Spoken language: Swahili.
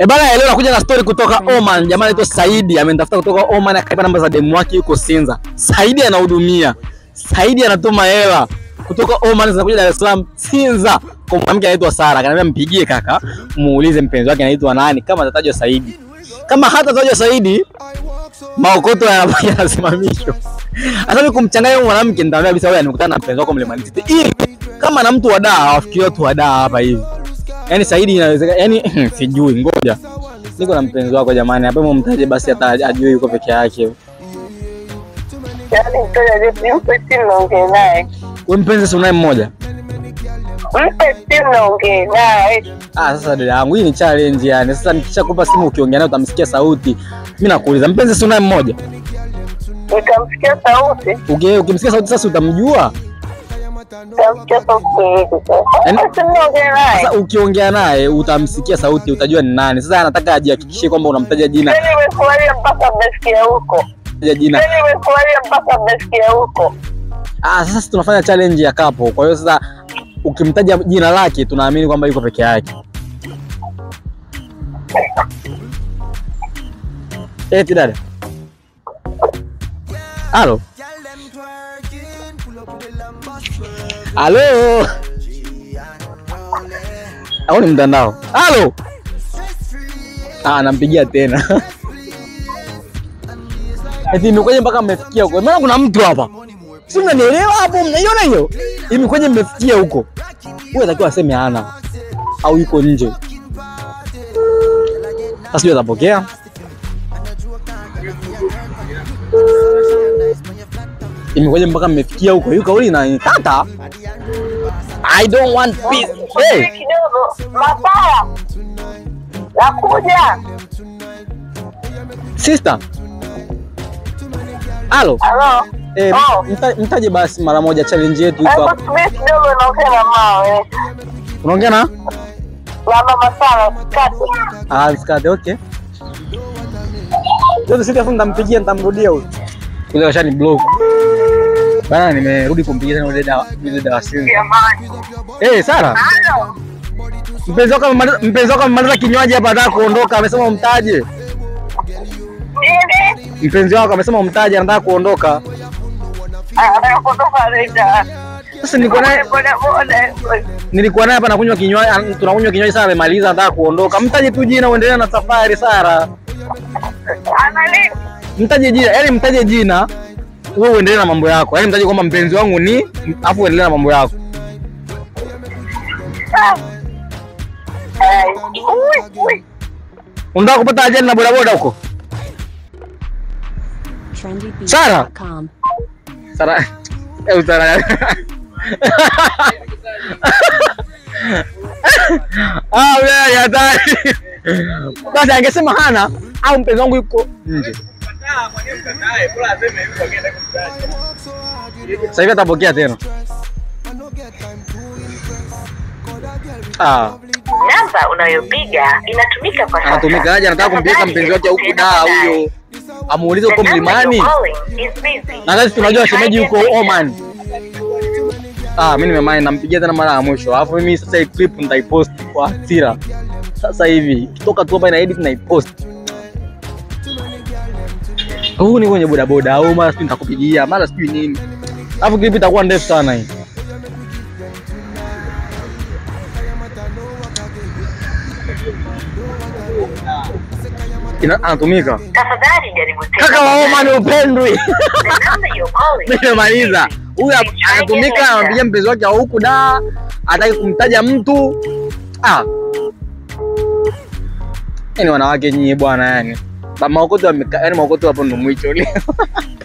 E bana, leo nakuja na story kutoka Oman. Jamaa anaitwa Saidi amenitafuta kutoka Oman, akaipa namba za demu wake yuko Sinza. Saidi anahudumia, Saidi anatuma hela kutoka Oman zinakuja Dar es Salaam Sinza kwa mwanamke anaitwa Sara. Akaniambia mpigie kaka, muulize mpenzi wake anaitwa nani, kama atatajwa Saidi. Kama hatatajwa Saidi, maokoto yanakuja yanasimamishwa. Sasa mimi kumchanganya huyo mwanamke, nitamwambia kabisa wewe nimekutana na mpenzi wako Mlimani City, ili kama na mtu wa daa awafikirie watu wa daa hapa hivi. Yaani Saidi inawezekana, yaani sijui, ngoja niko na mpenzi wako jamani, hapa mumtaje basi, hata ajue yuko peke yake. Yaani mtoto aliye- mpe simu naongee naye, Wewe mpenzi si unaye mmoja? mpe simu naongee naye. Ah, sasa dada yangu, hii ni challenge yani. Sasa nikishakupa simu ukiongea naye utamsikia sauti. Mimi nakuuliza, mpenzi si unaye mmoja? Nikamsikia sauti, Uki- Ukimsikia sauti sasa utamjua. nikamsikia sauti hivi Yaani- sasa. Mpe simu naongee naye. Sasa ukiongea naye utamsikia sauti, utajua ni nani. Sasa anataka ajihakikishie kwamba unamtaja jina, Yaani nimefurahia mpaka mmesikia huko. taja jina. Yaani nimefurahia mpaka mmesikia huko. Ah, sasa sisi tunafanya challenge ya kapo. Kwa hiyo sasa ukimtaja jina lake tunaamini kwamba yuko peke yake. Eti dada. Halo. Halo. Au ni mtandao? Halo. Ah, nampigia tena. Eti imekuja mpaka mmefikia huko. Maana kuna mtu hapa. Si mnanielewa hapo? Mnaiona hiyo? Imekuja mmefikia huko. Huyu atakiwa aseme hana au yuko nje. Sasa sijui atapokea. Imekuja mpaka mmefikia huko. Yuko kauli na tata. I don't want peace. Hey, Subiri kidogo, Mapaya. Nakuja. sister. Halo. Halo. Eh, Oh. mta, mtaje basi mara moja challenge yetu iko Hebu hapa. subiri kidogo naongea na mawe. Unaongea na? Na mama Sara, kati. Ah, msikate, okay. Sasa sisi afu nitampigia nitamrudia huyo. Yule kashani block. Bana nimerudi kumpigia tena yule dawa yule dawa siri. Jamani. Eh, Sara, Halo. mpenzi wako amemaliza mpenzi wako amemaliza kinywaji hapa anataka kuondoka, amesema umtaje. Nini? Mpenzi wako amesema umtaje anataka kuondoka. anakutoka Rita. Sasa nilikuwa naye Boda boda. nilikuwa naye hapa nakunywa kinywaji, an- tunakunywa kinywaji Sara amemaliza anataka kuondoka. Mtaje tu jina uendelee na safari Sara. Anani? Mtaje jina, yaani mtaje jina wewe uendelee na mambo yako. Yaani mtaje kwamba mpenzi wangu ni afu uendelee na mambo yako. Ah. Ai. Ui, ui. Unataka kupata ajali na bodaboda huko? Sara! trendybeats.com. Sara. Eh, Sara. Ah, wewe ni hatari. Basi angesema hana au mpenzi wangu yuko nje. Sasa hivi atapokea tena. Ah, Namba unayopiga inatumika kwa sasa. anatumika aje? Anataka kumpeleka mpenzi wake huku daa huyo, amuulize huko mlimani. Na sasa tunajua shemeji yuko Oman. Ah, mimi nimemani nampigia tena mara ya mwisho. Alafu mimi sasa hii clip nitaipost kwa hasira. Sasa hivi ikitoka tu hapa ina edit na ipost. Huu ni kwenye bodaboda au mara sijui nitakupigia, mara sijui nini. Alafu clip itakuwa ndefu sana hii. Ina, anatumika. Tafadhali jaribu tena. Kaka wa Oman upendwi. The number you're calling. Nimemaliza. Huyu hap- anatumika anampigia mpenzi wake wa huku da, hataki kumtaja mtu. Ah. Yaani wanawake nyinyi bwana yani. Ba maokoto wameka, yani maokoto hapo ndo mwicho leo.